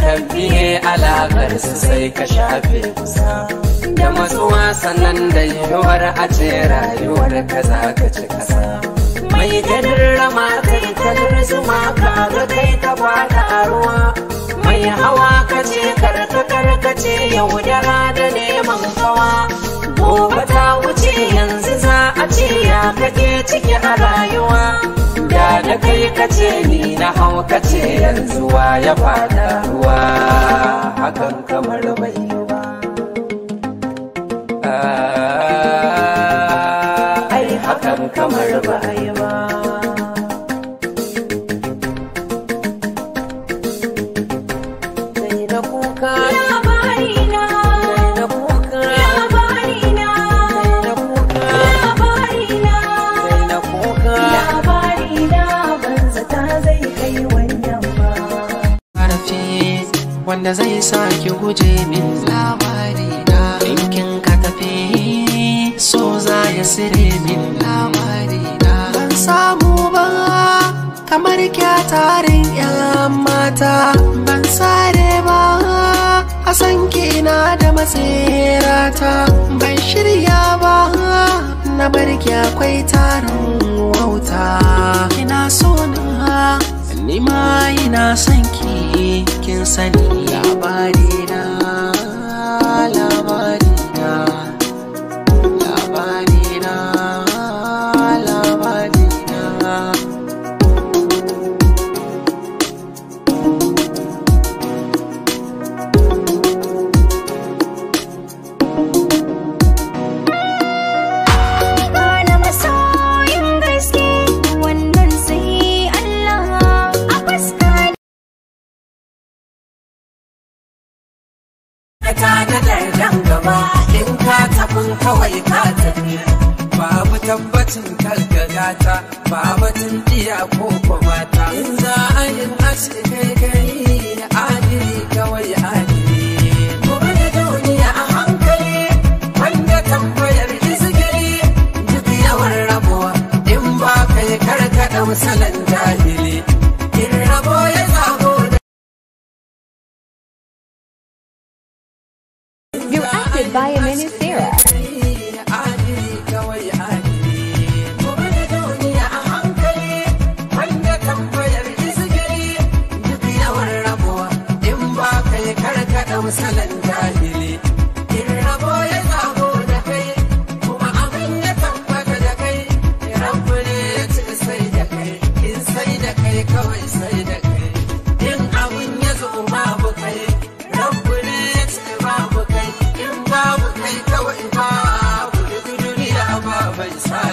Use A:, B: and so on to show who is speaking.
A: ka biye alaƙar su sai ka shafe kusa da matsuwa sannan da yiwuwar a ce rayuwar ka za ka ci kasa mai ganin rama kai kalar zuma ka ga kai ka bada a ruwa mai hawa ka ce karka karka ce yaudara da neman kawa gobe ta wuce yanzu za a ce ya kake ciki a rayuwa da da kai ka ce ni na hau ka ce yanzu wa ya fada ruwa hakan kamar bai yi ba ai hakan kamar ba yi ba sai da kuka
B: Labarina,
A: sai da kuka
B: labarina,
A: sai da kuka
B: labarina,
A: sai da kuka
B: labarina ban zata zai kai wannan ba.
C: ƙarfi wanda zai sa ki guje min labari na ɗinkin ka tafi so za ya sire min labari na ban samu ba kamar kyatarin yan mata ban sare ba a san kina da matsirata ban shirya ba na barki akwai tarin wauta kina so na ni ma ina son ki kin sani labari na labari na labari na labari na
B: Gane masoyin gaske wannan sai Allah a fuska
A: ta da dardan gaba in ka tafin kawai ka tafi babu tabbacin kalgagata babu tun iya ko mata in za a yi ace kai kai adili kawai adili gobe da duniya a hankali wanda tambayar izgiri duk yawan rabuwa in ba kai karkada misalan jahili in rabo ya zago da
D: You're acted by a Ministera.
A: adili kawai adili gobe da duniya a hankali wanda tambayar izgiri duk yawan rabuwa in ba kai karkada misalan jahili in rabo ya zago da kai kuma abin ya tabbata da kai rabu ne ya ci sai da kai in sai da kai kawai sai da kai in abin ya zo babu kai rabu ne ya ci babu kai in babu kai kawai babu duk duniya ba bai sa